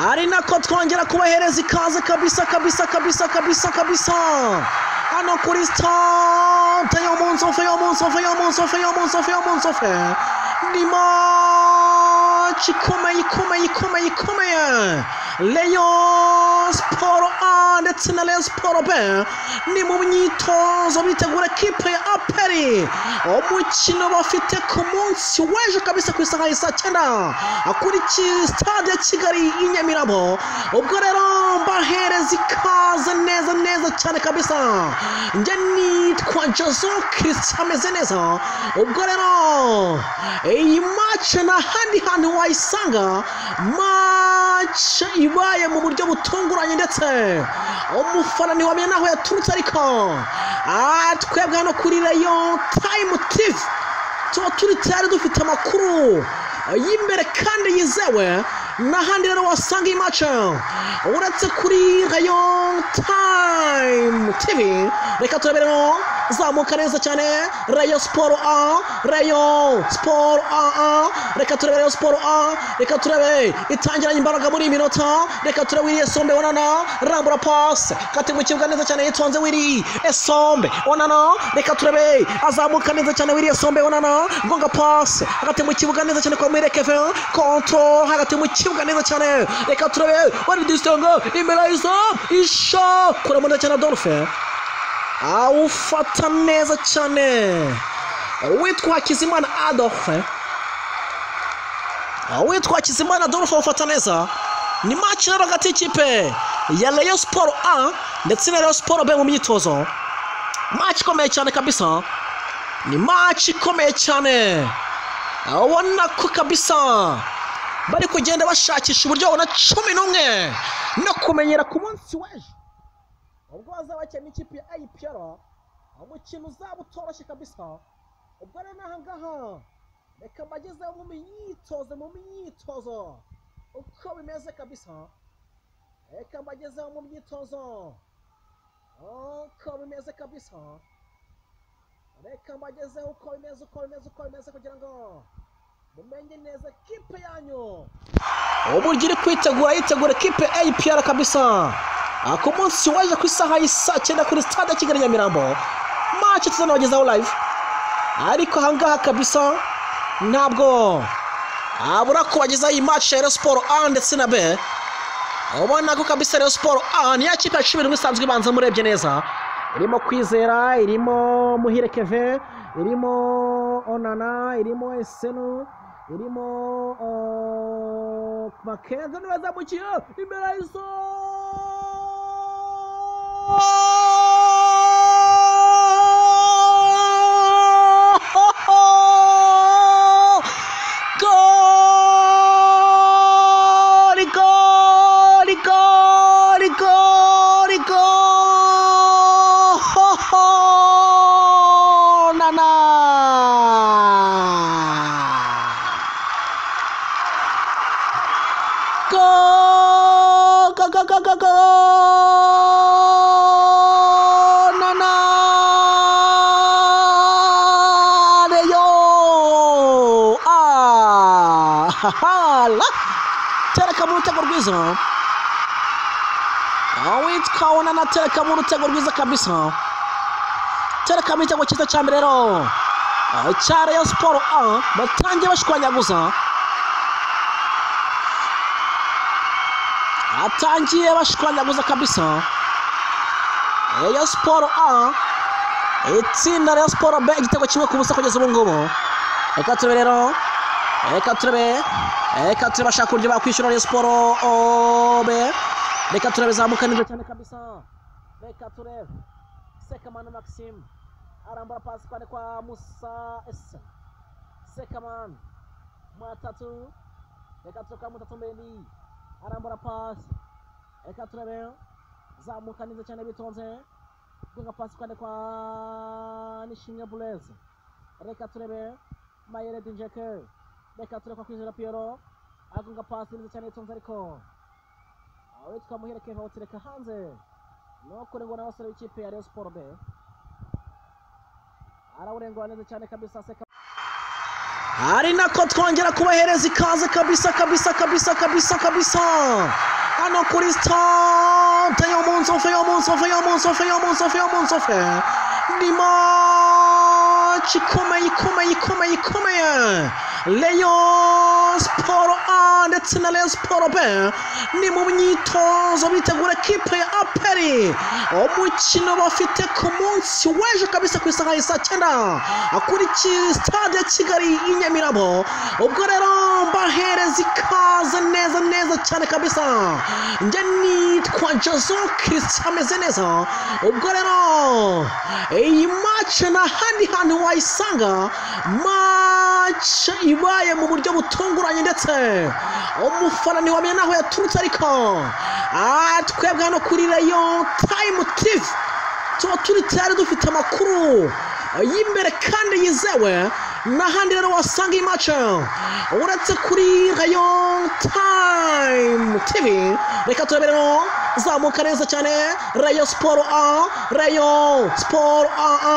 ari nako twongera kubahereza ikaze kabisa kabisa kabisa kabisa kabisa hano kuri sitade yo mu nsofe yo mu nsofe yo mu nsofe yo mu nsofe yo mu nsofe ni maci ikomeye ikomeye ikomeye ikomeye leyo siporo a ndetse na leyo siporo b ni mu myitozo bitegura kipe ya aperi umukino bafite ku munsi w'ejo kabisa ku isaha ya saa cyenda kuri sitade ya kigali i nyamirabo ubwo rero mbahereza ikaze neza neza cyane kabisa njye nitwa jozo kirisita ameze neza ubwo rero iyi mace nta handi hantu wayisanga mace ibaye mu buryo butunguranye ndetse umufana ntiwamenya n'aho yaturutse ariko twebwe hano kuri reyo tayimu tivi tuba turi tayari dufite amakuru y'imbere kandi yizewe n'ahandi rero wasanga iyi mace uretse kuri reyo tayimu tivi reka turaberemo zamuka neza cyane reyo siporo a reyo siporo a a reka turebe reyo siporo a reka turebe itangiranye imbaraga muri iyi minota reka turebe wiriye sombe onana rambura pasi kati mu kibuga neza cyane yitonze wiri esombe onana reka turebe azamuka neza cyane wiriye sombe onana gonga pasi hagati mu kibuga neza cyane kwa mwire kevin kontro hagati mu kibuga neza cyane reka turebe wari disitongo imbere y'izamu isha kure neza cyane dolphin awufata neza cyane witwa hakizimana adolphe witwa hakizimana adolphe awufata neza ni maci rero hagati y'ikipe ya reyo siporo a ndetse na reyo siporo b mu myitozo maci ikomeye cyane kabisa ni maci ikomeye cyane ubona ko kabisa bari kugenda bashakisha uburyo babona cumi n'umwe no kumenyera ku munsi w'ejo ubwo bazaba bakina n'ikipe ya ayipiyara umukino uzaba utoroshye kabisa ubwo rero n'aha ngaha reka mbagezeho mu myitozo mu myitozo uko bimeze kabisa reka mbagezeho mu myitozo uko bimeze kabisa reka mbagezeho uko bimeze uko bimeze uko bimeze kugira ngo mumenye neza kipe yanyu uburyo iri kwitegura yitegura kipe ayipiyara kabisa ku munsi waje ku isaha y'isa cyenda kuri sitade ya kigali nyamirambo mace tuzanabagezaho live ariko ahangaha kabisa ntabwo abura kubagezaho iyi mace ya siporo a ndetse na b ubona ko kabisa rero siporo a ni ya kipe ya cumi n'imwe isanzwe ibanza murebye neza irimo kwizera irimo muhire keve irimo onana irimo esenu irimo makenzo niwe zamukiye imbere y'izuba Go, go, go, go, go! hala tereka mu rutego rwiza witwa onana tereka mu rutego rwiza kabisa tereka mu gitego cyiza cya mbere rero cya reyo siporo a batangiye bashwanyaguza atangiye bashwanyaguza kabisa reyo siporo a itsinda reyo siporo b igitego kimwe ku busa kugeza ubu ngubu reka turebe rero reka turebe reka turebe bashaka uburyo bakwishyura reyo siporo obe reka turebe zamuka neza cyane kabisa reka turebe sekamana maxime arambura pasi kwande kwa musa ese sekamana mwatatu reka turebe kwa mutatu mbendi arambura pasi reka turebe zamuka neza cyane bitonze gonga pasi kwande kwa nishimwe bureze reka turebe mayere dinjeke reka tureka kwizera piyero agonga pasi neza cyane yitonze ariko aho twamuherekeye bawutereka hanze nukurengwa n'abasore b'ikipe ya reyo siporo be arawurengwa neza cyane kabisa seka ari nako twongera kubahereza ikaze kabisa kabisa kabisa kabisa kabisa hano kuri sitade yo mu nsofe yo mu nsofe yo mu nsofe yo mu nsofe yo mu nsofe ni maci ikomeye ikomeye ikomeye ikomeye leyo siporo a ndetse na leyo siporo b ni mu myitozo bitegura kipe ya aperi umukino bafite ku munsi w'ejo kabisa ku isaha ya saa cyenda kuri ki- sitade ya kigali i nyamirabo ubwo rero mbahereza ikaze neza neza cyane kabisa njye nitwa jozo kirisita ameze neza ubwo rero iyi mace nta handi hantu wayisanga mace ibaye mu buryo butunguranye ndetse umufana ntiwamenya n'aho yaturutse ariko ah, twebwe hano kuri rayo tayimu tivi tuba turi tayari dufite amakuru y'imbere kandi yizewe n'ahandi rero wasanga iyi mace uretse kuri rayo tayimu tivi reka tureberemo zamuka neza cyane rayo siporo a rayo siporo a a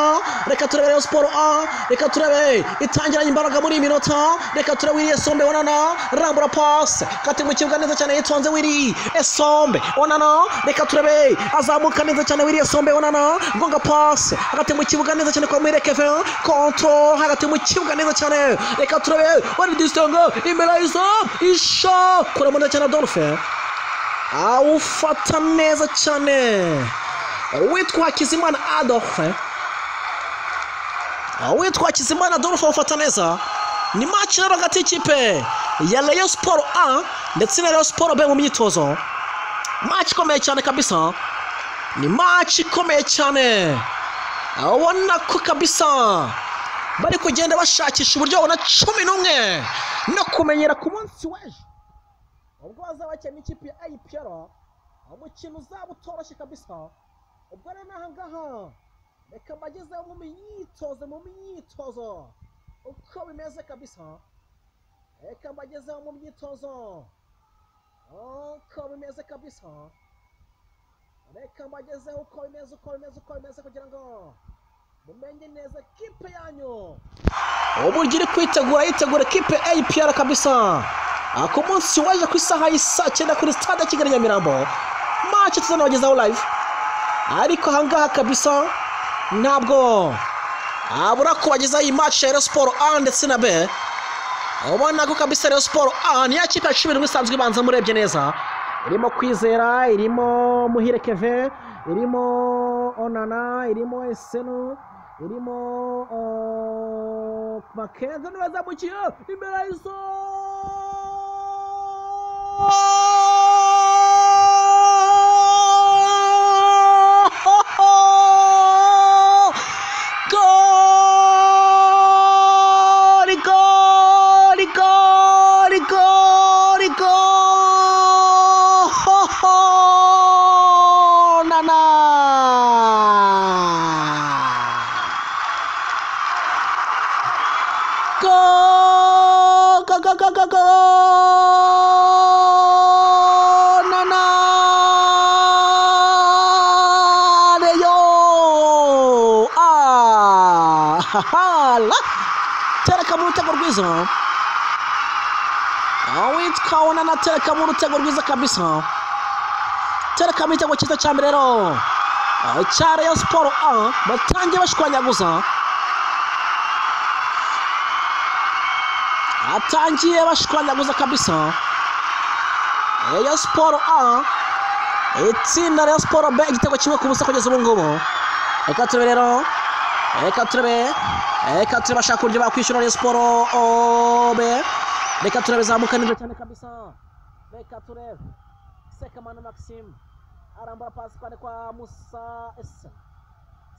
reka turebe rayo siporo a reka turebe itangiranye imbaraga muri iyi minota reka turebe wiriye sombe onana rambura pasi kati mu kibuga neza cyane yitonze wiri esombe onana reka turebe azamuka neza cyane wiriye sombe onana gonga pasi hagati mu kibuga neza cyane kwa mwire kevin kontro hagati mu kibuga neza cyane reka turebe wari disitanga imbere y'izamu isha kuramo neza cyane dolphin awufata neza cyane witwa hakizimana adolphe witwa hakizimana adolphe awufata neza ni maci rero hagati y'ikipe ya rayo siporo a ndetse na rayo siporo b mu myitozo maci ikomeye cyane kabisa ni maci ikomeye cyane ubona ko kabisa bari kugenda bashakisha uburyo babona cumi n'umwe no kumenyera ku munsi w'ejo ubwo bazaba bakina ikipe ya ayipiyara umukino uzaba utoroshye kabisa ubwo rero n'aha ngaha reka mbageze mu myitozo mu myitozo uko bimeze kabisa reka mbageze mu myitozo uko bimeze kabisa reka mbageze uko bimeze uko bimeze uko bimeze kugira ngo mumenye neza kipe yanyu uburyo iri kwitegura yitegura ekipe APR kabisa Ah, ku munsi waje ku isaha y'isaa cyenda kuri stade ya kigali nyamirambo mace tuzanabagezaho live ariko ahangaha kabisa ntabwo abura kubagezaho iyi mace ya Rayon siporo a ndetse na b ubona ko kabisa Rayon siporo a niyo kipe ya cumi n'imwe isanzwe ibanza murebye neza irimo kwizera irimo muhire keve irimo onana irimo esenu irimo uh, makenzo nibazamukiye imbere y'izo Gol! Gol! Gol! Gol! Gol! Ho, ho! Nana! Gol! Gol! Gol! Gol! Gol! Gol! Nana! Adeyo! Ah! Ha, ha, la! Tereka mu rutego rwiza awitwa onana tereka mu rutego rwiza kabisa tereka mu gitego cyiza cya mbere rero Ah, cya rayo siporo a batangiye bashwanyaguza atangiye bashwanyaguza kabisa rayo siporo a itsinda rayo siporo b igitego kimwe ku busa kugeza ubu ngubu reka turebe rero reka turebe reka turebe bashaka uburyo bakwishyura rayo siporo o, b reka turebe zamuka neza cyane kabisa reka turebe sekamana maxime arambura pasi kwande kwa musa ese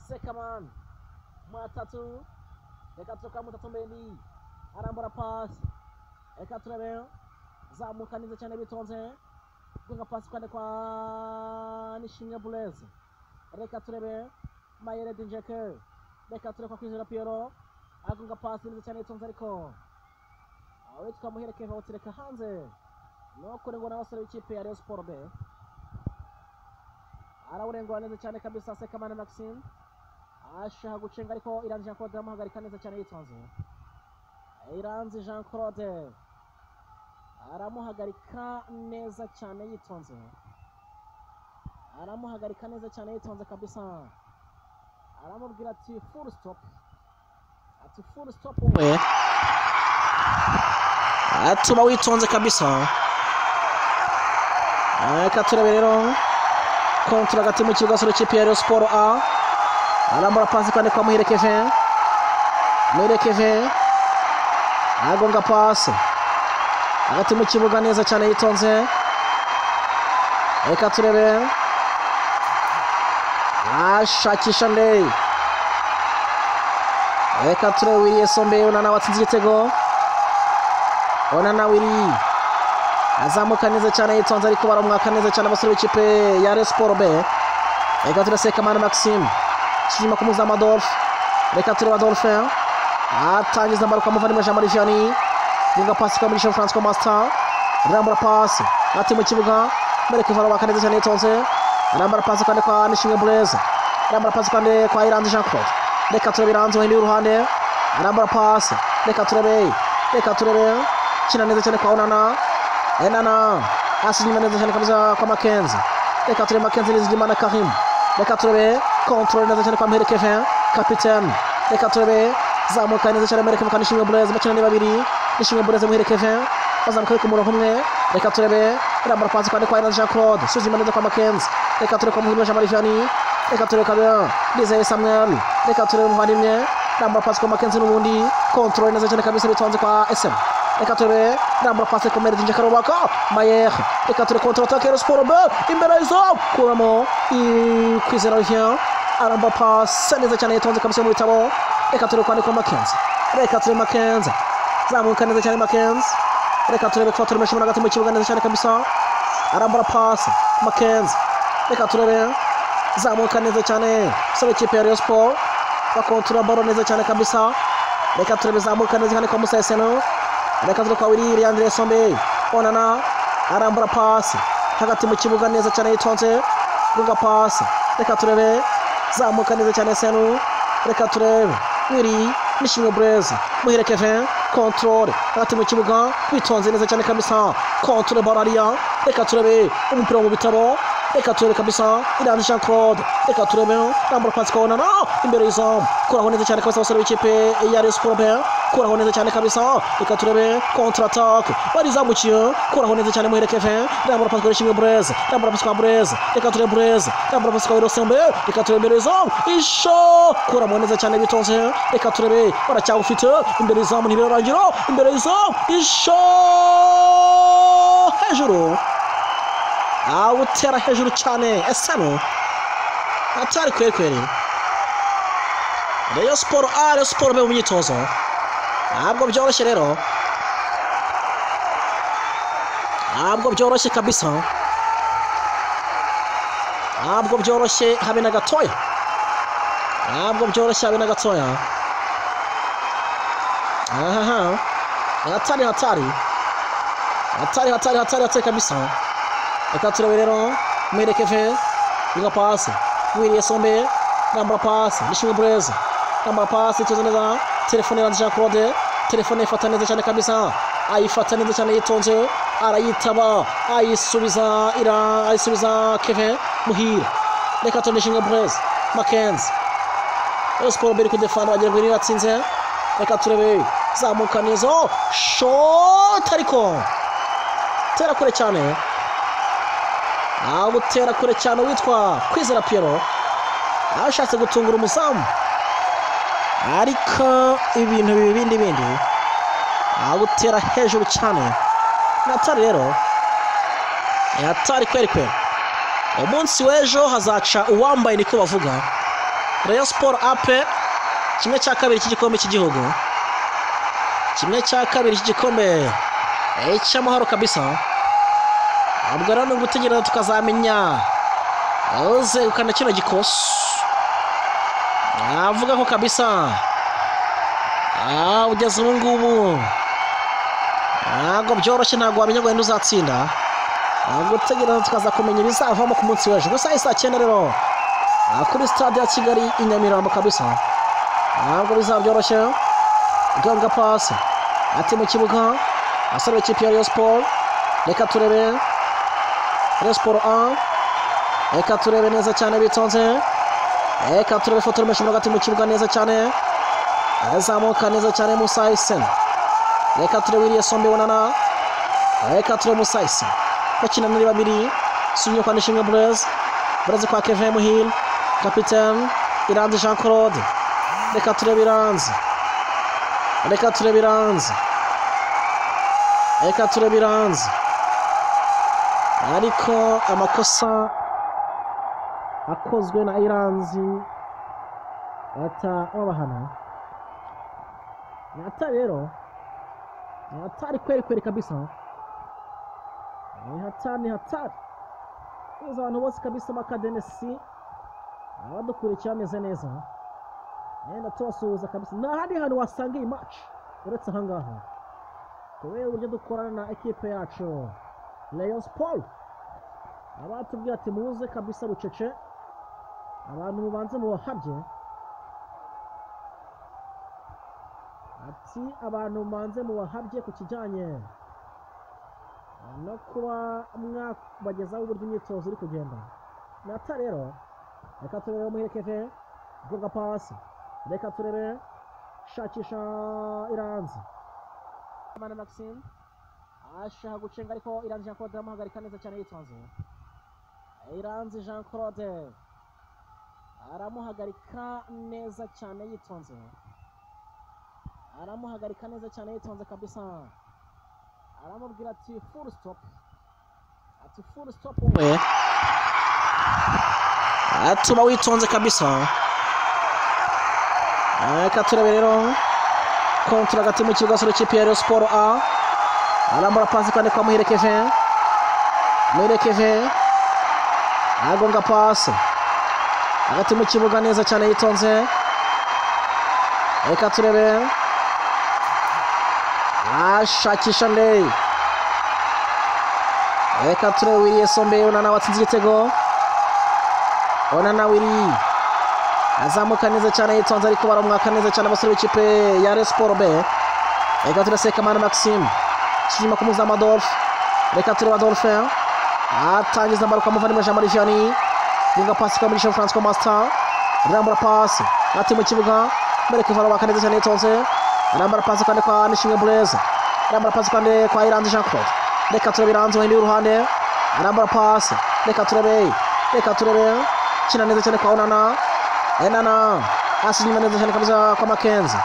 sekamana mwatatu reka turebe mutatu mbeni arambura pasi reka turebe zamuka neza cyane bitonze gonga pasi kwande kwa nishimwe bureze reka turebe mayere dinjeke reka turebe kwa kwizera piyero agonga pasi neza cyane yitonze ariko aho twamuhereke bawutereka hanze nukurengwa n'abasore b'ikipe ya rayon sport b arawurengura neza cyane kabisa sekamana maxime ashaka gucenga ariko irangije akaba amuhagarika neza cyane yitonze iranzi jean claude aramuhagarika neza cyane yitonze aramuhagarika neza cyane yitonze kabisa aramubwira ati furu sitopu ati furu sitopu we tuba witonze kabisa reka turebe rero kontura hagati mu kibuga cy'urukiko kipe ya Rayon siporo a arambura pasi kandi kwa muherekeje muherekeje agonga pasi hagati mu kibuga neza cyane yitonze reka turebe ashakisha ndeyi reka turebe wiriye sombe unana watsinze igitego ona nawe iri azamuka neza cyane yitonze ariko baramwaka neza cyane abasore b'ikipe ya Rayon Sport B reka turaseka mani Maxime inyuma ku muzamu Adolphe reka tureba Adolphe atangiza mbaro kwa muvandimwe Jean Marie Vianney ninga pasi kwa Michel François Master arambura pasi ati mu kibuga mereka ivara baka neza cyane yitonze arambura pasi kandi kwa Nishimwe Blaise arambura pasi kandi kwa Iranzi Jean Claude reka turebe Iranzi wahinduye uruhande arambura pasi reka turebe reka turebe kina neza cyane kwa Onana Enana asinyuma neza cyane kabisa kwa Makenzi reka turebe Makenzi nizigima na Karim reka turebe control neza cyane kwa Mhere Kevin capitaine reka turebe zamuka neza cyane Mhere Kevin Nishimwe Blaise bakina ni babiri Nishimwe Blaise Mhere Kevin bazamuka ku murongo umwe reka turebe irambara pasi kandi kwa Iranzi Jean Claude suzima neza kwa Makenzi reka turebe kwa Muhirwa Jean Marie Vianney reka turebe kabira Nizeye Samuel reka turebe umuvandimwe irambara pasi kwa Makenzi n'ubundi control neza cyane kabisa bitonze kwa SM reka turebe rambura pasi ku meredinje karubaka mayer reka ture kontra atake ya siporo be imbere y'izamu kuramo kwizera rivien aramba pasi neza cyane yitonze kabisa mu bitabo reka ture kwandikwa makenzi reka ture makenzi zamuka neza cyane makenzi reka turebe kuba turemesha umuntu hagati mu kibuga neza cyane kabisa arambura pasi makenzi reka turebe zamuka neza cyane sore kipe ya rayon sport bakontura baro neza cyane kabisa reka turebe zamuka neza cyane kwa musa eseno reka turi kwa wiliri andire sombe onana arambura pasi hagati mu kibuga neza cyane yitonze gunga pasi reka turebe zamuka neza cyane senu reka turebe wiri nishimwe burezi muhire kevin kontorore hagati mu kibuga witonze neza cyane kabisa kontore barariya reka turebe umupira mu bitabo reka turebe kabisa iranzi jean claude reka turebe rambura pasi kabonana imbere y'izamu kuraho neza cyane kabisa abasore b'ikipe ya resiporobe kuraho neza cyane kabisa reka turebe kontra atake barizamukiye kuraho neza cyane muhere kevin rambura pasi kwa ishimwe bureze rambura pasi kwa bureze reka turebe bureze rambura pasi kwa wirosembe reka turebe imbere y'izamu isho kuramo neza cyane bitonze reka turebe baracyagufite imbere y'izamu ntibirarangira imbere y'izamu isho hejuru awutera hejuru cyane esano atari kwekweri reyo siporo a reyo siporo be mu myitozo ntabwo byoroshye rero ntabwo byoroshye kabisa ntabwo byoroshye habe na gatoya ntabwo byoroshye habe na gatoya ahaha hatari hatari hatari hatari hatari hatari kabisa reka turebe rero muherekeje inga pasi wiriye sombe nambura pasi nishimwe bureza nambura pasi ituze neza telefone iranze jean claude telefone ifata neza cyane kabisa ayifata neza cyane yitonze arayitaba ayisubiza ira ayisubiza kevin muhire reka turebe nishimwe bureza makenzi rero siporo mbere kudefana bagira ngo iratsinze reka turebe zamuka neza shoti ariko tera kure cyane awutera kure cyane witwa kwizera piyero ashatse gutungura umuzamu ariko ibintu bibi bindi bindi awutera hejuru cyane natari rero yatari kweri kweri umunsi w'ejo hazaca uwambaye niko bavuga reyo siporo ape kimwe cya kabiri cy'igikombe cy'igihugu kimwe cya kabiri cy'igikombe cy'amahoro kabisa ntabwo rero ni ugutegereza tukazamenya uzegukana kino gikoso navuga ko kabisa ugeze ubu ngubu ntabwo byoroshye ntabwo wamenya ngo wenda uzatsinda ntabwo utegereza tukaza kumenya ibizavamo ku munsi w'ejo gusa saa cyenda rero kuri sitade ya kigali i nyamirambo kabisa ntabwo bizaba byoroshye ganga pasi ati mu kibuga asaba ikipe ya Rayon siporo reka turebe Rayon siporo a reka turebe neza cyane bitonze reka turebe ifoto y'umukinnyi uri hagati mu kibuga neza cyane azamuka neza cyane musa iseni reka turebe iriya sombe bunana reka turebe musa iseni bakina muri babiri subiye kwa nishinga burezi burezi kwa kevin muhire kapitene iranzi jean claude reka turebe iranzi reka turebe iranzi reka turebe iranzi ariko amakosa akozwe na iranzi bahita babahana ni ata rero ni hatari kweri kweri kabisa ni hatari ni hatari tuzi abantu bose kabisa b'akadenesi abadukurikira bameze neza yenda tubasuhuza kabisa nta handi hantu wasanga iyi maci uretse aha ngaha kubera uburyo dukorana na ekipe yacu leon siporo abatubwira ati muze kabisa bucece abantu mubanze mubahabye ati abantu mubanze mubahabye ku kijyanye no kuba mwabagezaho uburyo imyitozo iri kugenda nata rero reka turebe muherekeje bwoga pasi reka turebe shakisha iranzi Mana Maxime ashaka gucenga ariko Iranzi Jean Claude aramuhagarika neza cyane yitonze Iranzi Jean Claude aramuhagarika neza cyane yitonze aramuhagarika neza cyane yitonze kabisa aramubwira ati full stop ati full stop wowe tuba witonze kabisa reka turebe rero kontara hagati mu kibuga sura ikipe ya Rayon siporo a arambura pasi kandi kwa muherekeje muherekeje agonga pasi hagati mu kibuga neza cyane yitonze reka turebe ashakisha ndeyi reka turebe wiriye sombe unana watsinze igitego onana wiri azamuka neza cyane yitonze ariko baramwaka neza cyane abasore b'ikipe ya Rayon siporo be reka turebe sekamana maxime inyuma ku muzamu adolphe reka turebe adolphe atangiza ambarwa muvandimwe jean marie vianney yunga pasi kwa mugisha francois master arambura pasi ati mu kibuga mbere kivara baka neza cyane yitonze arambura pasi kandi kwa nishimwe bureza arambura pasi kandi kwa iranzi jean claude reka turebe iranzi wahindi w'uruhande arambura pasi reka turebe reka turebe kina neza cyane kwa onana enana asinyuma neza cyane kabisa kwa makenzi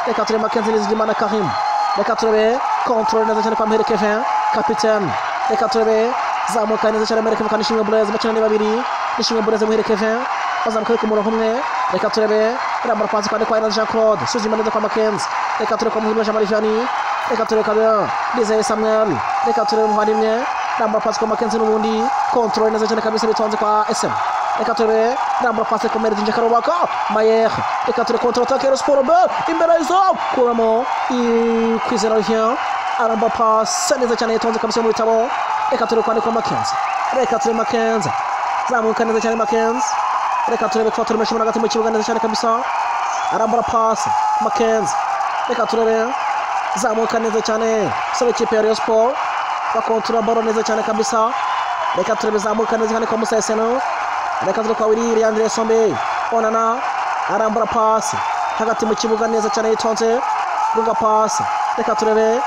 reka turebe makenzi nizigima na karim reka turebe kontrole neza cyane kwa muhere kevin kapitene reka turebe zamuka neza cyane muhere kevin kandi ishimwe bureze bakina ni babiri ishimwe bureze muhere kevin bazamuka ariko umurongo umwe reka turebe irambara pansi kandi kwa iranzi jean claude suzima neza kwa makenzi reka turebe kwa muhirwa jean marie vianney reka turebe kabira nizeye samuel reka turebe umuvandimwe irambara pansi kwa makenzi n'ubundi kontrole neza cyane kabisa bitonze kwa sm reka turebe irambara pansi ku meredinje karubaka mayer reka turebe kontra atake ya siporo b imbere y'izamu kuramo i- kwizera vien aramba pasi neza cyane yitonze kabisa mu bitabo reka turebe kwandikwa makenzi reka turebe makenzi zamuka neza cyane makenzi reka turebe kuba turemesha umuntu hagati mu kibuga neza cyane kabisa arambara pasi makenzi reka turebe zamuka neza cyane saba ikipe ya Rayon siporo bakontora baro neza cyane kabisa reka turebe zamuka neza cyane kwa musa eseno reka turebe kwa wiri leandre sombe onana arambura pasi hagati mu kibuga neza cyane yitonze gunga pasi reka turebe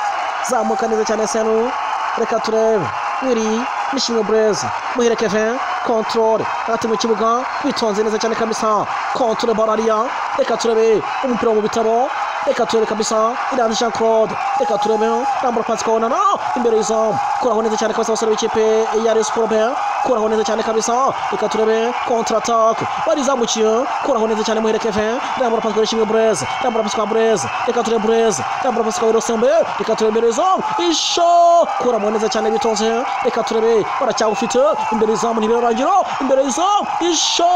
zamuka neza cyane eseno reka turebe wiri nishimwe burezi muhire kevin kontorore hagati mu kibuga witonze neza cyane kabisa kontorore barariya reka turebe umupira mu bitabo reka turebe kabisa iranzi jean claude reka turebe rambura pasi kawonana imbere y'izamu kuraho neza cyane kabisa abasore b'ikipe ya Rayon siporo be kuraho neza cyane kabisa reka turebe kontra atake barizamukiye kuraho neza cyane muhere kevin rambura pasi kwa ishimwe bureze rambura pasi kwa bureze reka turebe bureze rambura pasi kwa wirosembe reka turebe imbere y'izamu isho kuramo neza cyane bitonze reka turebe baracyagufite imbere y'izamu ntibirarangira imbere y'izamu isho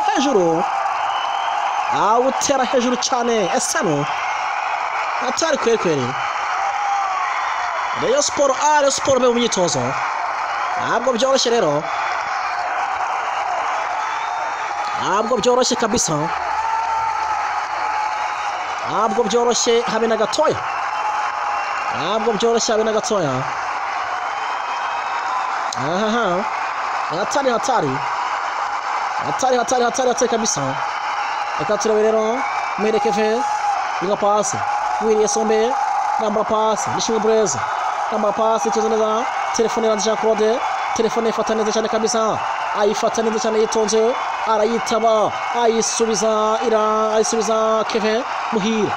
hejuru awutera hejuru cyane esano atari kwekweri reyo siporo a reyo siporo be mu myitozo ntabwo byoroshye rero ntabwo byoroshye kabisa ntabwo byoroshye habe na gatoya ntabwo byoroshye habe na gatoya ahaha hatari hatari hatari hatari hatari hatari kabisa reka turebe rero mwerekeve inga pasi wiriye sombe nambara pasi nishimwe bureza nambara pasi ikibazo neza telefone iranze jean claude telefone ifata neza cyane kabisa ayifata neza cyane yitonze arayitaba ayisubiza ira ayisubiza keve muhire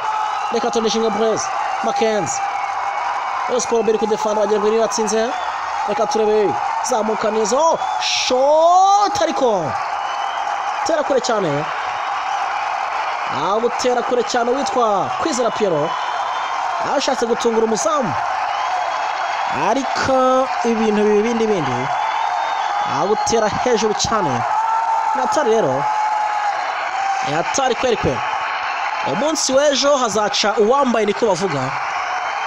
reka tone shinga bureza makenzi Rayon Sport biri kudefanda wagira ngo iratsinze reka turebe zamuka neza shot ariko tera kure cyane ntabwo utera kure cyane witwa kwizera piyero ashatse gutungura umuzamu ariko ibintu bibi bindi bindi ntabwo utera hejuru cyane natari rero yatari kweri kweri umunsi w'ejo hazaca uwambaye niko bavuga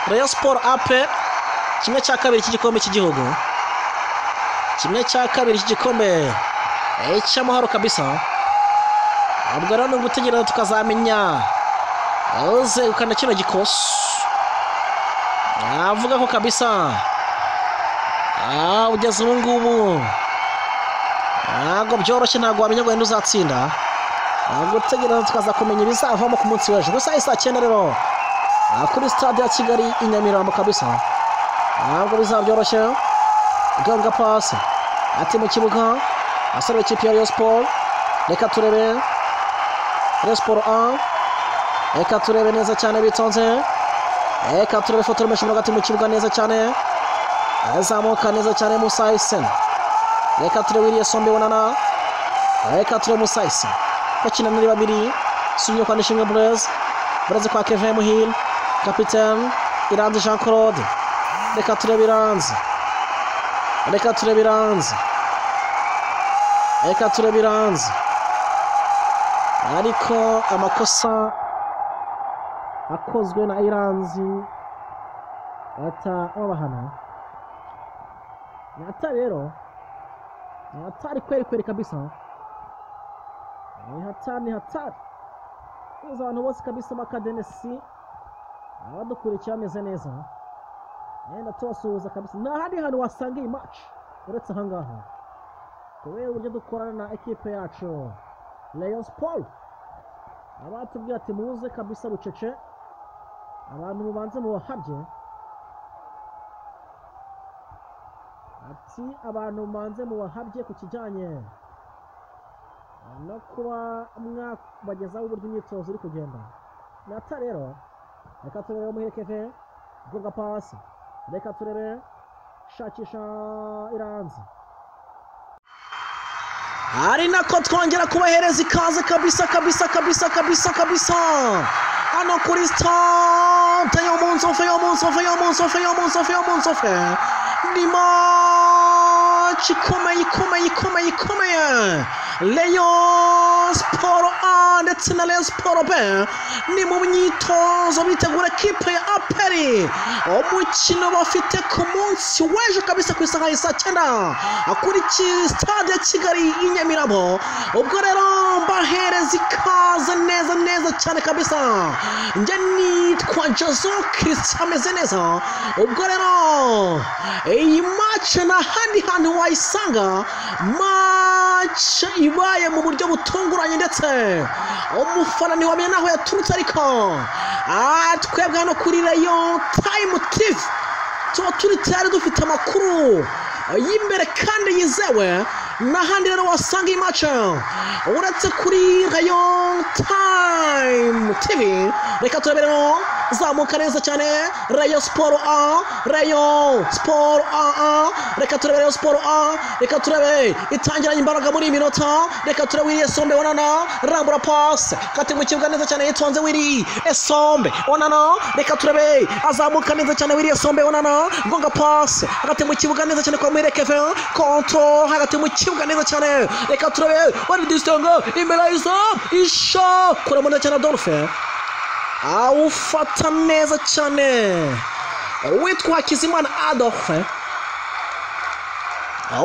Rayon Sport ape kimwe cya kabiri cy'igikombe cy'igihugu kimwe cya kabiri cy'igikombe eh, cy'amahoro kabisa ubwo rero ni ugutegereza tukazamenya uzegukana kino gikosi avuga ko kabisa Ah, ugeze ubu ngubu ntabwo byoroshye ntabwo wamenya ngo wenda uzatsinda ntabwo utegereza tukaza kumenya ibizavamo ku munsi w'ejo gusa isa cyenda rero Ah, kuri stade ya kigali i nyamirambo kabisa ntabwo bizaba byoroshye ganga pasi ati mu kibuga asaba ikipe ya Rayon Sport reka turebe Rayon Sport a reka turebe neza cyane bitonze reka turebe foto rumesha hagati mu kibuga neza cyane azamuka neza cyane Musa Hussein reka turebe iriya sombe bonana reka turebe Musa Hussein bakina muri babiri sumye kwa Nishinga Blaise Blaise kwa Kevin Muhil kapiteni Iranzi Jean Claude reka turebe Iranzi reka turebe iranze reka turebe iranze ariko amakosa akozwe na iranzi bahita babahana ni hatari rero ni hatari kweri kweri kabisa ni hatari ni hatari tuzi abantu bose kabisa bakadenesi abadukurikira bameze neza yenda tubasuhuza kabisa nta handi hantu wasanga iyi maci uretse aha ngaha kubera uburyo dukorana na ekipe yacu Rayon Sport abatubwira ati muze kabisa bucece abantu mubanze mubahabye ati abantu mubanze mubahabye ku kijyanye no kuba mwabagezaho uburyo imyitozo iri kugenda nata rero reka turebe muherekeve bwunga pasi reka turebe shakisha iranzi ari nako twongera kubahereza ikaze kabisa kabisa kabisa kabisa kabisa hano kuri sitade yo mu nsofe yo mu nsofe yo mu nsofe yo mu nsofe yo mu nsofe ni maci ikomeye ikomeye ikomeye ikomeye leyo siporo a ndetse na leyo siporo b ni mu myitozo bitegura kipe ya aperi umukino bafite ku munsi w'ejo kabisa ku isaha ya saa cyenda kuri ki- sitade ya kigali i nyamirabo ubwo rero mbahereza ikaze neza neza cyane kabisa njye nitwa jozo kirisita ameze neza ubwo rero iyi mace nta handi hantu wayisanga mace ibaye mu buryo butunguranye ndetse umufana ntiwamenya n'aho yaturutse ariko ah, twebwe hano kuri rayon time tv tuba turi tayari dufite amakuru y'imbere kandi yizewe n'ahandi rero wasanga iyi mace uretse kuri rayon time tv reka turaberemo zamuka neza cyane rayon siporo a rayon siporo a a reka turebe rayon siporo a reka turebe itangiranye imbaraga muri iyi minota reka turebe wiriye sombe onana rambura pasi kati mu kibuga neza cyane yitonze wiri esombe onana reka turebe azamuka neza cyane wiriye sombe onana gonga pasi hagati mu kibuga neza cyane kwa mwirekeve konto hagati mu kibuga neza cyane reka turebe wari disitanga imbere y'izamu isha kuramo neza cyane adolphe awufata neza cyane witwa hakizimana adolphe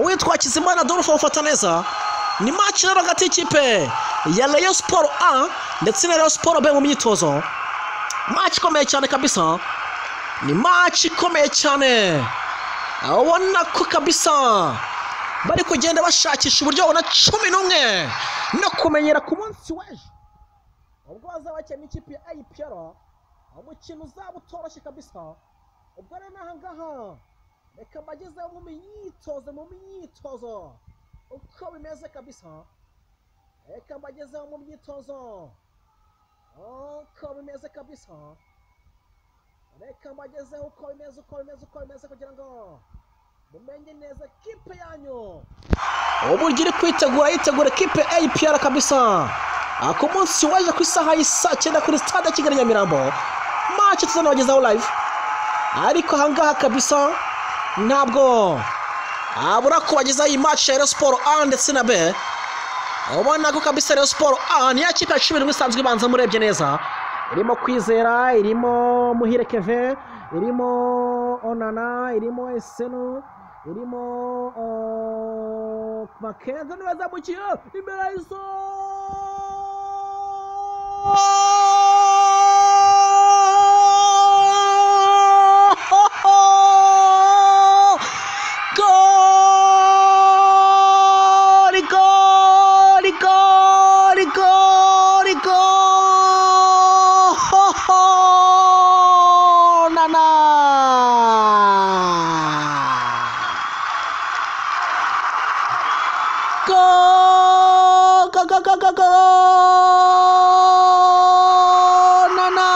witwa hakizimana adolphe awufata neza ni maci rero hagati y'ikipe ya rayon siporo a ndetse na rayon siporo b mu myitozo maci ikomeye cyane kabisa ni maci ikomeye cyane urabona ko kabisa bari kugenda bashakisha uburyo babona cumi n'umwe no kumenyera ku munsi w'ejo ubwo bazaba bakina n'ikipe ya ayipiyara umukino uzaba utoroshye kabisa ubwo rero n'aha ngaha reka mbageze mu myitozo mu myitozo uko bimeze kabisa reka mbageze mu myitozo uko bimeze kabisa reka mbagezeho uko bimeze uko bimeze uko bimeze kugira ngo mumenye neza kipe yanyu uburyo iri kwitegura yitegura ekipe ayipiyara kabisa Ah, ku munsi w'ejo ku isaha y'isaa cyenda kuri stade ya kigali nyamirambo maci tuzanabagezaho live ariko ahangaha kabisa ntabwo abura kubagezaho iyi maci ya Rayon siporo a ndetse na b ubona ko kabisa Rayon siporo a niyo kipe ya cumi n'imwe isanzwe ibanza murebye neza irimo kwizera irimo muhire keve irimo onana irimo esenu irimo makenzo ntibazamukiye imbere gori gori gori gori gori nana go go go go go go nana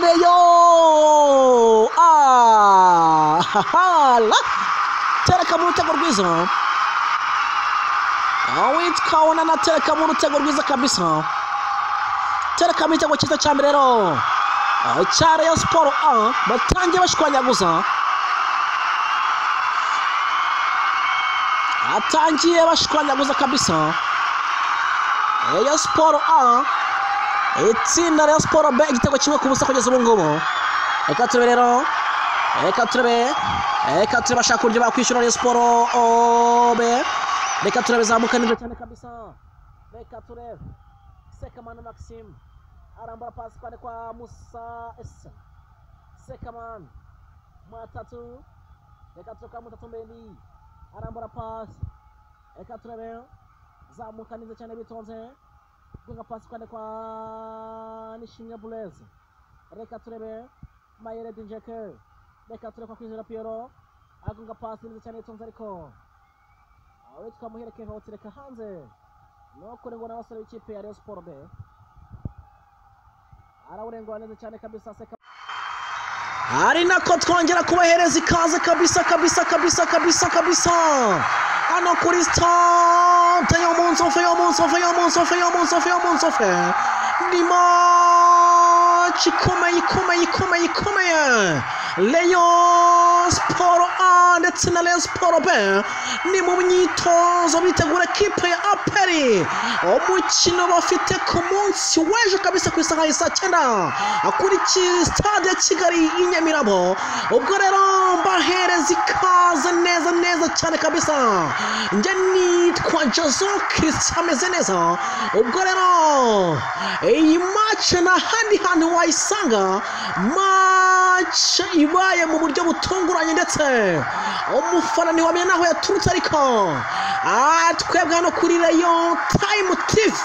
reyo ah ha ha la tereka mu rutego rwiza awitwa onana tereka mu rutego rwiza kabisa tereka mu gitego cyiza cya mbere rero Ah, cya reyo siporo a batangiye bashwanyaguza atangiye bashwanyaguza kabisa Rayon siporo a itsinda Rayon siporo b igitego kimwe ku busa kugeza ubu ngubu reka turebe rero reka turebe reka turebe bashaka uburyo bakwishyura Rayon siporo o, b reka turebe zamuka nibyo cyane cyane kabisa reka turebe sekamana maxime arambura pasi kwande kwa musa ese sekamana mwatatu reka turuka mutatu mbeni arambura pasi reka turebe zamuka neza cyane bitonze guha pasi kwande kwa nishimwe bureze reka turebe mayere dinjeke reka turebe kwa kwizera piyero agunga pasi neza cyane bitonze ariko awitwa muhere keve awutereka hanze ni ukuri ngo n'abasore b'ikipe ya reyo siporo be arawurengura neza cyane kabisa seka ari nako twongera kubahereza ikaze kabisa kabisa kabisa kabisa kabisa hano kuri sitade yo mu nsofe yo mu nsofe yo mu nsofe yo mu nsofe yo mu nsofe ni maci ikomeye ikomeye ikomeye ikomeye leyo siporo a ndetse na leyo siporo b ni mu myitozo bitegura ekipe ya aperi umukino bafite ku munsi w'ejo kabisa ku isaha y'isaa cyenda kuri ki- sitade ya kigali i nyamirambo ubwo rero mbahereza ikaze neza neza cyane kabisa njye nitwa jozo kirisi ameze neza ubwo rero iyi mace nta handi hantu wayisanga mace ibaye mu buryo butunguranye ndetse umufana ntiwamenya n'aho yaturutse ariko ah, twebwe hano kuri rayo tayimu tivi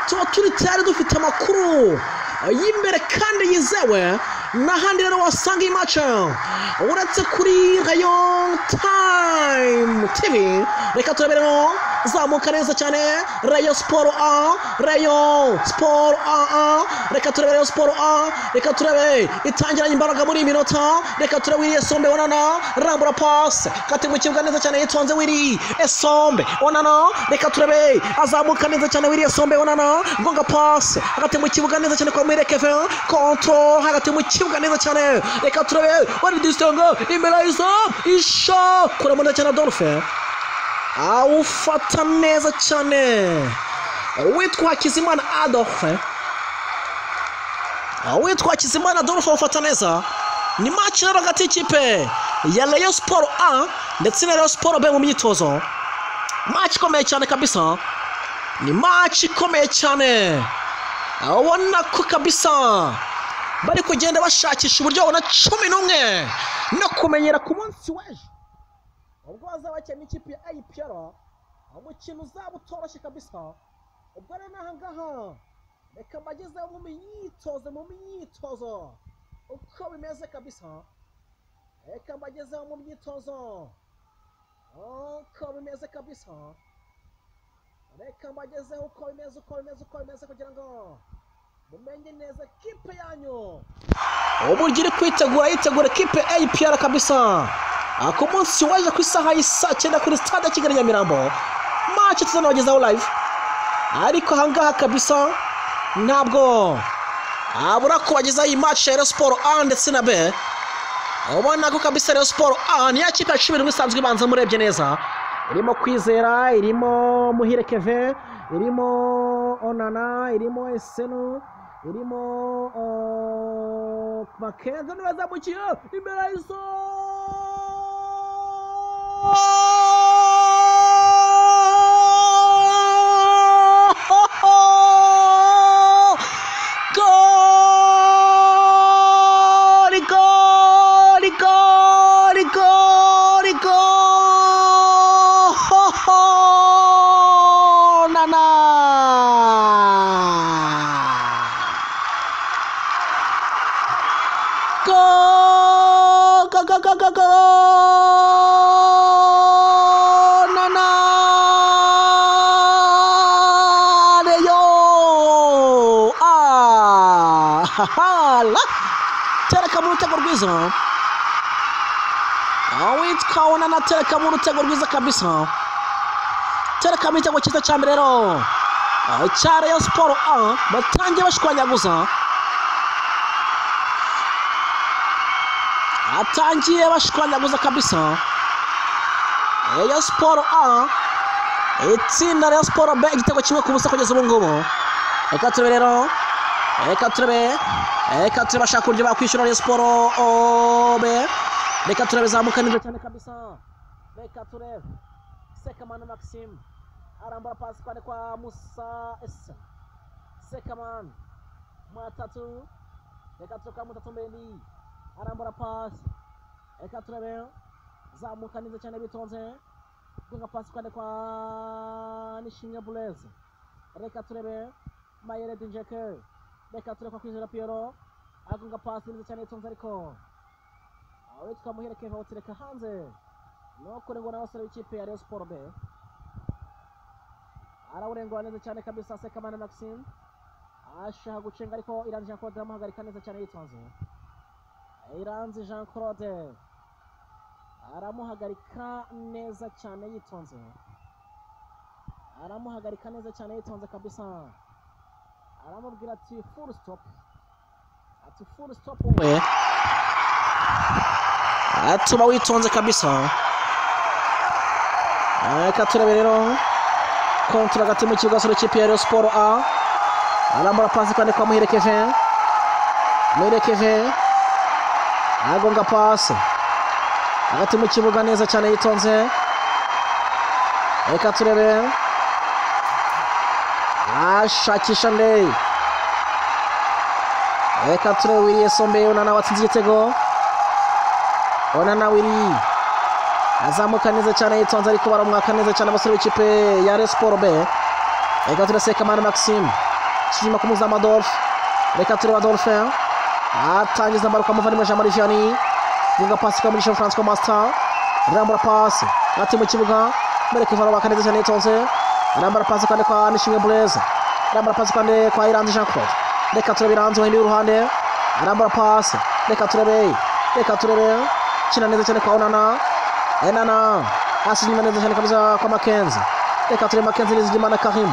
tuba turi tayari dufite amakuru y'imbere kandi yizewe n'ahandi rero wasanga iyi mace uretse kuri rayo tayimu tivi reka turaberemo zamuka neza cyane rayo siporo a rayo siporo a a reka turebe rayo siporo a reka turebe itangiranye imbaraga muri iyi minota reka turebe wiriye sombe onana rambura pasi kati mu kibuga neza cyane yitonze wiri esombe onana reka turebe azamuka neza cyane wiriye sombe onana gonga pasi hagati mu kibuga neza cyane kwa mwire kevin kontro hagati mu kibuga neza cyane reka turebe wari disitongo imbere y'izo isho kuramo neza cyane dolphin awufata neza cyane witwa hakizimana adolphe witwa hakizimana adolphe awufata neza ni maci rero hagati y'ikipe ya rayon siporo a ndetse na rayon siporo b mu myitozo maci ikomeye cyane kabisa ni maci ikomeye cyane ubona ko kabisa bari kugenda bashakisha uburyo babona cumi n'umwe no kumenyera ku munsi w'ejo ubwo bazaba bakina n'ikipe ya ayipiyara umukino uzaba utoroshye kabisa ubwo rero n'aha ngaha reka mbagezeho mu myitozo mu myitozo uko bimeze kabisa reka mbagezeho mu myitozo uko bimeze kabisa reka mbagezeho uko bimeze uko bimeze uko bimeze kugira ngo mumenye neza kipe yanyu uburyo iri kwitegura yitegura kipe ayipiyara kabisa ku munsi w'ejo ku isaha y'isa cyenda kuri stade ya kigali nyamirambo mace tuzanabagezaho live ariko ahangaha kabisa ntabwo abura kubagezaho iyi mace ya siporo a ndetse na b ubona ko kabisa rero siporo a niyo kipe ya cumi n'imwe isanzwe ibanza murebye neza irimo kwizera irimo muhire keve irimo onana irimo esenu irimo makenzo ntibazamukiye imbere y'izo Goli, goli, goli, goli, gol! Ho, ho! Nana! Gol! Go, go, go, go, go! Nana! Reyo! Ah! Ha, ha! La! Tereka mu rutego rwiza. Awitwa Onana tereka mu rutego rwiza kabisa. Tereka mu gitego cyiza cya mbere rero. Ah, Cya Rayon Sport A batangiye bashwanyaguza. Atangiye bashwanyaguza kabisa. Rayon Sport A itsinda Rayon Sport B igitego kimwe ku busa kugeza ubu ngubu. Reka turebe rero reka turebe reka turebe bashaka uburyo bakwishyura Rayon siporo obe reka turebe zamuka neza cyane cyane kabisa reka turebe sekamana maxime arambura pasi kwari kwa musa ese sekamana mwatatu reka turebe kwa mutatu mbendi arambura pasi reka turebe zamuka neza cyane bitonze gunga pasi kwari kwa nishimwe bureze reka turebe mayere dinjeke reka turebe kwa kwizera piyero agunga pasi neza cyane bitonze ariko aho twamuherekeye bawutereka hanze nukurengwa n'abasore b'ikipe ya Rayon Sport B arawurengwa neza cyane kabisa Sekamana Maxime ashaka gucenga ariko Iranzi Jean Claude aramuhagarika neza cyane yitonze Iranzi Jean Claude aramuhagarika neza cyane yitonze aramuhagarika neza cyane yitonze kabisa aramubwira ati full stop ati full stop wowe atuma witonze kabisa reka turebe rero kontara hagati mu kibuga cy'urukiko ikipe ya Rayon siporo a arambura pasi kandi kwa muherekeje muherekeje agonga pasi hagati mu kibuga neza cyane yitonze reka turebe ashakisha ndeyi reka turebe wiriye sombe unana watsinze igitego onana wiri azamuka neza cyane yitonze ariko baramwaka neza cyane abasore b'ikipe ya Rayon Sport B reka turebe Sekamana Maxime inyuma ku muzamu Adolphe reka turebe Adolphe atangiza amaruka amuvandimwe Jean Marie Vianney bunga pasi kwa Mugisha Francois Master rambura pasi ati mu kibuga mereka baramwaka neza cyane yitonze rambura pasi kandi kwa Nishimwe Blaise rambura pasi kandi kwa Iranzi Jean Claude reka turebe Iranzi wahindura uruhande rambura pasi reka turebe reka turebe kina neza cyane kwa onana enana hasi inyuma neza cyane kabisa kwa makenzi reka turebe makenzi nizigimana karim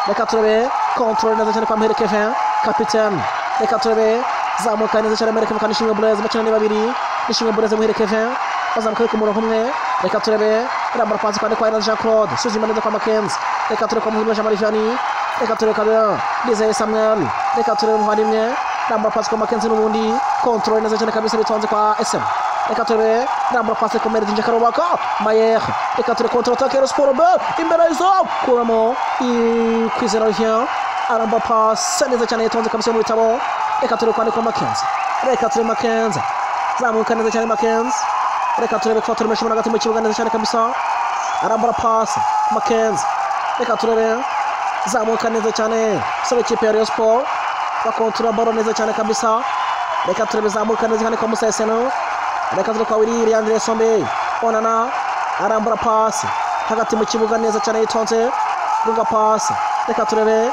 reka turebe kontrole neza cyane kwa mhere kevin kapitene reka turebe zamuka neza cyane mhere kevin kandi shimwe bureze bakina ni babiri nishimwe bureze muhere kevin bazamuka ariko umurongo umwe reka turebe irambara pasi kandi kwa iranzi jean claude suzima neza kwa makenzi reka turebe kwa muhirwa jean marie vianney reka turebe kabira nizeye samuel reka turebe umuvandimwe rambura pasi kwa makenzi n'ubundi kontrole neza cyane kabisa bitonze kwa sm reka turebe rambura pasi ku meri dinjeka rubaka mayer reka turebe kontra atake ya siporo be imbere y'izo kuramo kwizera rya aramba pasi neza cyane yitonze kabisa mu bitabo reka turebe kwandika makenzi reka turebe makenzi zamuka neza cyane makenzi reka turebe ko turemesha umuntu hagati mu kibuga neza cyane kabisa arambara pasi makenzi reka turebe zamuka neza cyane sore ikipe ya Rayon Sport bakontora baro neza cyane kabisa reka turebe zamuka neza cyane kwa Musa Eseno reka turebe kwa Willy Andre Sombe onana arambara pasi hagati mu kibuga neza cyane yitonze runga pasi reka turebe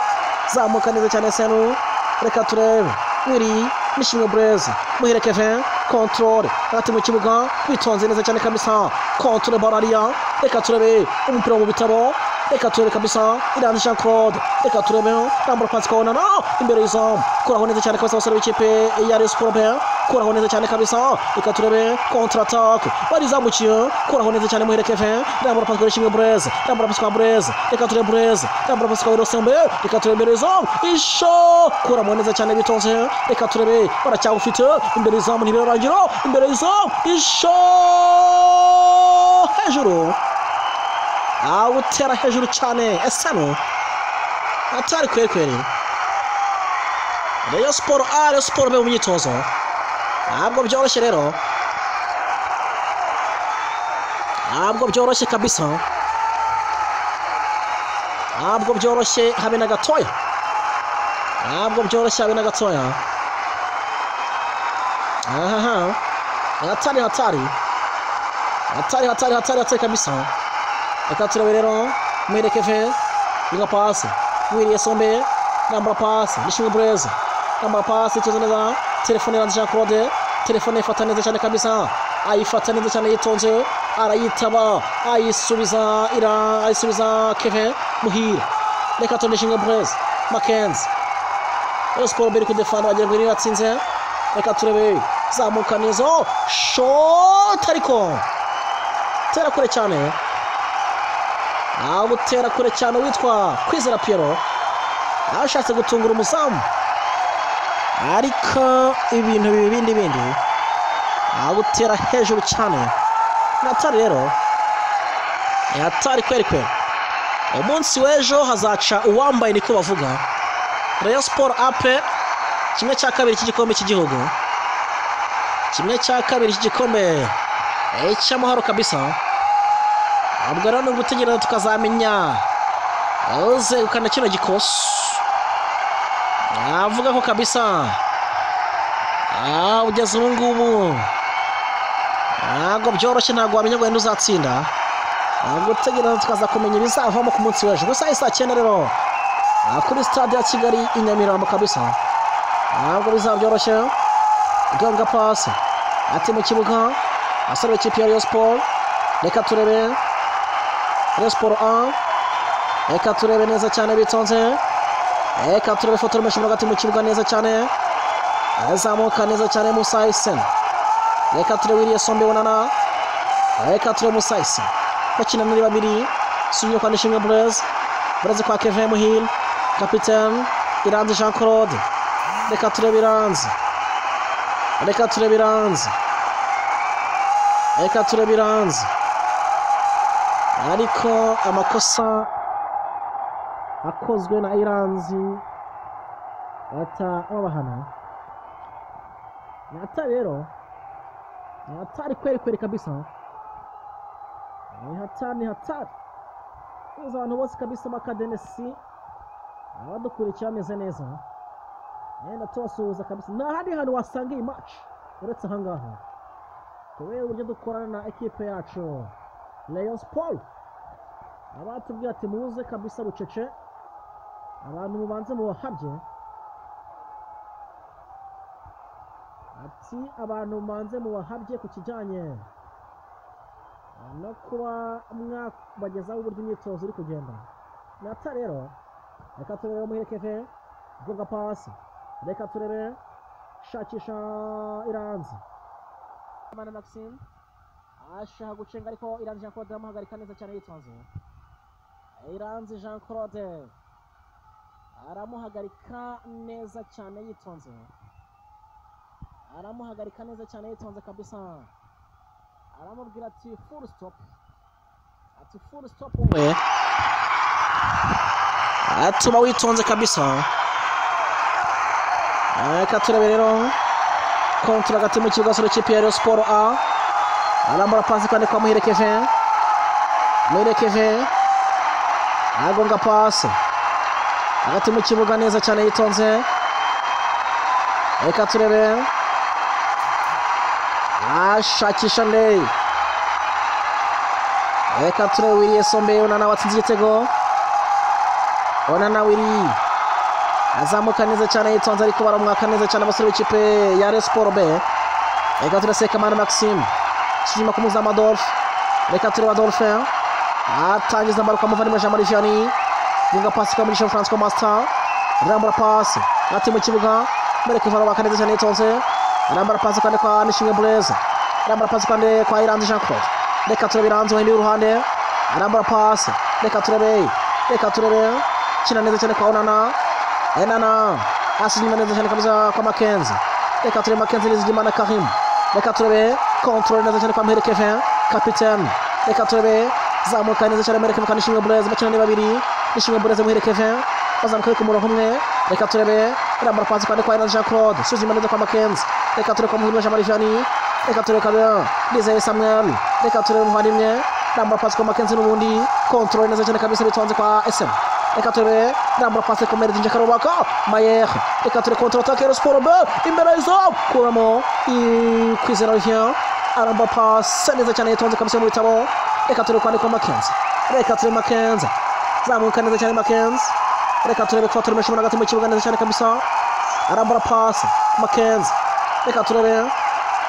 zamuka neza cyane Eseno reka turebe Willy nishimwe Blaise muhire Kevin control hagati mu kibuga witonze neza cyane kabisa control baro ariya reka turebe umupira mu bitabo reka turebe kabisa irani jean claude reka turebe rambura pasika wonana imbere y'izamu kuraho neza cyane kabisa abasore b'ikipe ya resi porobe kuraho neza cyane kabisa reka turebe kontratake barizamukiye kuraho neza cyane muhere keve rambura pasika wishimwe bureze rambura pasika bureze reka turebe bureze rambura pasika wirosembe reka turebe imbere y'izamu isho kuramo neza cyane bitonze reka turebe baracyagufite imbere y'izamu ntibirarangira imbere y'izamu isho hejuru awutera hejuru cyane esano atari kwekweri reyo siporo a reyo siporo be mu myitozo ntabwo byoroshye rero ntabwo byoroshye kabisa ntabwo byoroshye habe na gatoya ntabwo byoroshye habe na gatoya aha hatari hatari hatari hatari hatari hatari kabisa reka turebe rero mwerekeve iga pasi wiriye sombe nambara pasi nishimwe bureze nambara pasi tuzi neza telefone ya jean claude telefone ifata neza cyane kabisa ayifata neza cyane yitonze arayitaba ayisubiza ira ayisubiza keve muhira reka tone nishimwe bureze makenzi rero siporo biri kudefanda wagira ngo iratsinze reka turebe zamuka neza shota ariko tera kure cyane awutera kure cyane witwa kwizera piyero ashatse gutungura umuzamu ariko ibintu bibi bindi bindi awutera hejuru cyane natari rero yatari kweri kweri umunsi w'ejo hazaca uwambaye niko bavuga reyo siporo ape kimwe cya kabiri cy'igikombe cy'igihugu kimwe cya kabiri cy'igikombe cy'amahoro kabisa ntabwo rero ni ugutegereza tukazamenya uzegukana kino gikoso navuga ko kabisa ugeze ubu ngubu ntabwo byoroshye ntabwo wamenya ngo wenda uzatsinda ntabwo utegereza tukaza kumenya ibizavamo ku munsi w'ejo gusa saa cyenda rero kuri sitade ya kigali i nyamirambo kabisa ntabwo bizaba byoroshye ganga pasi ati mu kibuga asore ikipe ya riyo siporo reka turebe resiporo a reka turebe neza cyane bitonze reka turebe ifoto y'umushumba hagati mu kibuga neza cyane azamuka neza cyane musa iseni reka turebe wiriye sombe wunana reka turebe musa iseni bakina muri babiri subiye kwa nishimwe bureze bureze kwa kevin muhire kapitene iranzi jean claude reka turebe iranzi reka turebe iranzi reka turebe iranzi ariko amakosa akozwe na iranzi bahita babahana ni hatari rero ni hatari kweri kweri kabisa ni hatari ni hatari tuzi abantu bose kabisa bakadenesi abadukurikira ameze neza yenda tubasuhuza kabisa nta handi hantu wasanga iyi maci uretse aha ngaha kubera uburyo dukorana na ekipe yacu Rayon Sport abatubwira ati muze kabisa rucece abantu mubanze mubahabye ati abantu mubanze mubahabye ku kijyanye no kuba mwabagezaho uburyo imyitozo iri kugenda nata rero reka turebe muherekeve gonga pasi reka turebe shakisha iranzi abana maxime ashaka gucenga ariko iranzi jean claude aramuhagarika neza cyane yitonze iranzi jean claude aramuhagarika neza cyane yitonze aramuhagarika neza cyane yitonze kabisa aramubwira ati furu sitopu ati furu sitopu we atuma witonze kabisa reka turebe rero kontara hagati mu kibuga sura kipe ya Rayon siporo a arambura pasi kandi kwa muherekeje muherekeje agonga pasi hagati mu kibuga neza cyane yitonze reka turebe ashakisha ndeyi reka turebe wiriye sombe unana watsinze igitego onana wiri azamuka neza cyane yitonze ariko baramwaka neza cyane abasore b'ikipe ya Rayon Sport B reka turaseka mana Maxime inyuma ku muzamu Adolphe reka tureba Adolphe atangiza amaruka amuvandimwe Jean Marie Vianney bunga pasi kwa Mugisha Francois Master rambura pasi ati mu kibuga mwereke barabaka neza cyane yitonze rambura pasi kandi kwa Nishimwe Blaise rambura pasi kandi kwa Iranzi Jean Claude reka turebe Iranzi wahindi uruhande rambura pasi reka turebe reka turebe kina neza cyane kwa onana enana asinyuma neza cyane kabisa kwa makenzi reka turebe makenzi nizigima na karim reka turebe kontrole neza cyane kwa mhere kevin kapitene reka turebe zamuka neza cyane mhere kevin kandi shimwe bureze bakina ni babiri nishimwe bureze muhere kevin bazamuka ariko umurongo umwe reka turebe irambara pasi kandi kwa iranzi jean claude suzima neza kwa makenzi reka turebe kwa muhirwa jean marie vianney reka turebe kabira nizeye samuel reka turebe umuvandimwe irambara pasi kwa makenzi n'ubundi kontrole neza cyane kabisa bitonze kwa sm reka turebe rambura pasi ku meri zinjaka rubaka mayer reka ture kontra atake ya siporo be imbere y'izamu kuramo kwizera ruhiya arambura pasi neza cyane yitonze kabisa mu bitabo reka ture kwandikwa makenzi reka ture makenzi zamuka neza cyane makenzi reka turebe kuba turemesha umuntu hagati mu kibuga neza cyane kabisa arambura pasi makenzi reka turebe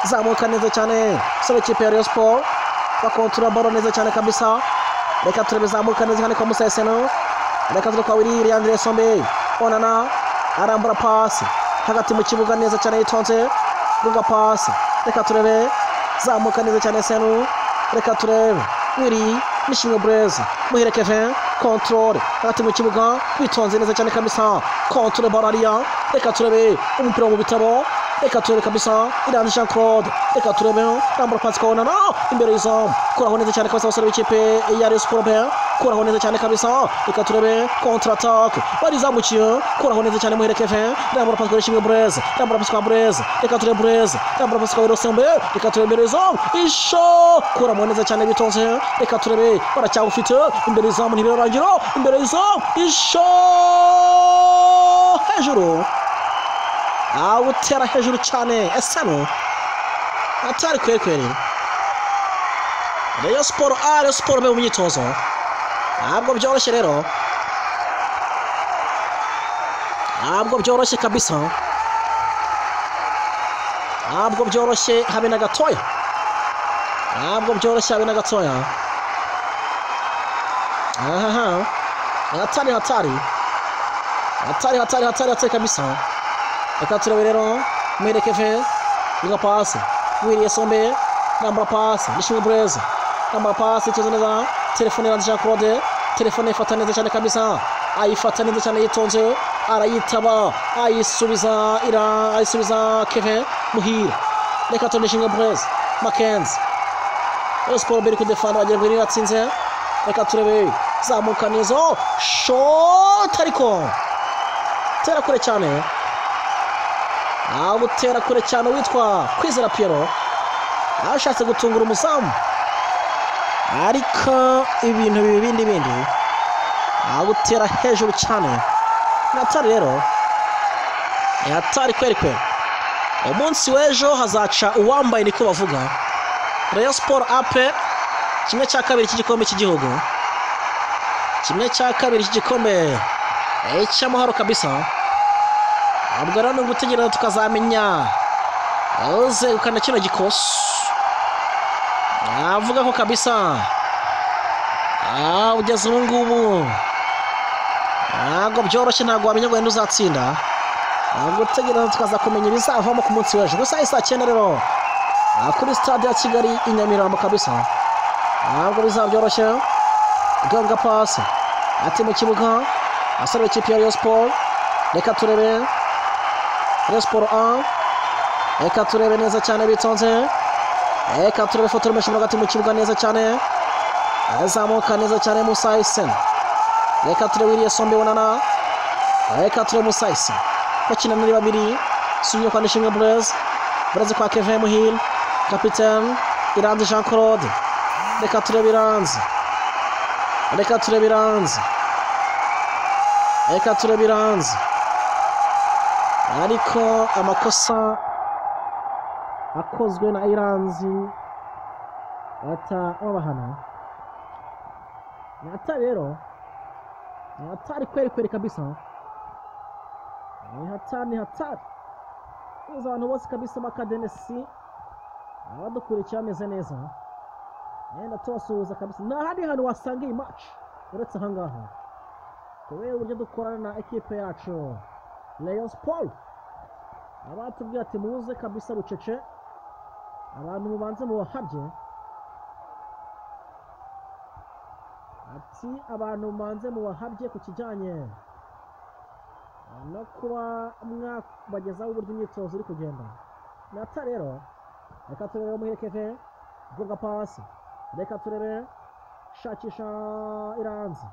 zamuka neza cyane sore kipe ya Rayon Sport bakontura baro neza cyane kabisa reka turebe zamuka neza cyane kwa Musa Eseno reka turi kwa Willy Andre Sombe onana arambura pasi hagati mu kibuga neza cyane yitonze gunga pasi reka turebe zamuka neza cyane Senu reka turebe Willy Nishimwe Blaise muhire Kevin control hagati mu kibuga witonze neza cyane kabisa control bararia reka turebe umupira mu bitabo reka turebe kabisa Iranzi Jean Claude reka turebe rambura pasi kwa onana imbere y'izamu kuraho neza cyane kabisa abasore b'ikipe ya Rayon Sport kuraho neza cyane kabisa reka turebe kontra atake barizamukiye kuraho neza cyane muhere Kevin rambura pasi kwa Shimwe Blaise rambura pasi kwa Blaise reka turebe Blaise rambura pasi kwa Rosembe reka turebe imbere y'izamu isho kuramo neza cyane bitonze reka turebe baracyagufite imbere y'izamu ntibirarangira imbere y'izamu isho hejuru awutera hejuru cyane esano atari kwekwere Rayon Sport A Rayon Sport B mu myitozo ntabwo byoroshye rero ntabwo byoroshye kabisa ntabwo byoroshye habe na gatoya ntabwo byoroshye habe na gatoya aha hatari hatari hatari hatari hatari hatari kabisa reka turebe rero mwerekeve niga pasi wiriye sombe nambara pasi nishimwe bureze nambara pasi tuzi neza telefone ya Jean Claude telefone ifata neza cyane kabisa ayifata neza cyane yitonze arayitaba ayisubiza ira ayisubiza Kevin Muhira reka tone shinga Blaise Mackenzie Rayon Sport biri kudefanda bagira ngo iratsinze reka turebe zamuka neza shot ariko tera kure cyane awutera kure cyane witwa Kwizera Pierrot ashatse gutungura umuzamu ariko ibintu bibi bindi bindi agutera hejuru cyane natari rero yatari kweri kweri umunsi w'ejo hazaca uwambaye niko bavuga Rayon Sport AP kimwe cya kabiri cy'igikombe cy'igihugu kimwe cya kabiri cy'igikombe cy'amahoro kabisa ntabwo rero ni ugutegereza tukazamenya uzegukana kino gikosi navuga ko kabisa ugeze ubu ngubu ntabwo byoroshye ntabwo wamenya ngo wenda uzatsinda ntabwo utegereza tukaza kumenya ibizavamo ku munsi w'ejo gusa saa cyenda rero kuri sitade ya kigali i nyamirambo kabisa ntabwo bizaba byoroshye ganga pasi ati mu kibuga asore ikipe ya Rayon Sport reka turebe Rayon Sport a reka turebe neza cyane bitonze reka turebe ifoto rumesha hagati mu kibuga neza cyane azamuka neza cyane musa isena reka turebe wiriya sombe wunana reka turebe musayisi bakina muri babiri subiye kwa nishimwe bureze bureze kwa kevin muhire kapitene iranzi jean claude reka turebe iranzi reka turebe iranzi reka turebe iranzi ariko amakosa akozwe na iranzi ata babahana ni ata rero ni hatari kweli kweli kabisa ni hatari ni hatari uza abantu bose kabisa bakadenesi abadukurikiye bameze neza yenda tubasuhuza kabisa nta handi hantu wasanga iyi maci uretse aha ngaha kubera uburyo dukorana na ekipe yacu leon sport abatubwira ati muze kabisa rucece abantu mubanze mubahabye ati abantu mubanze mubahabye ku kijyanye no kuba mwabagezaho uburyo imyitozo iri kugenda nata rero reka turebe muherekeve gonga pasi reka turebe shakisha iranzi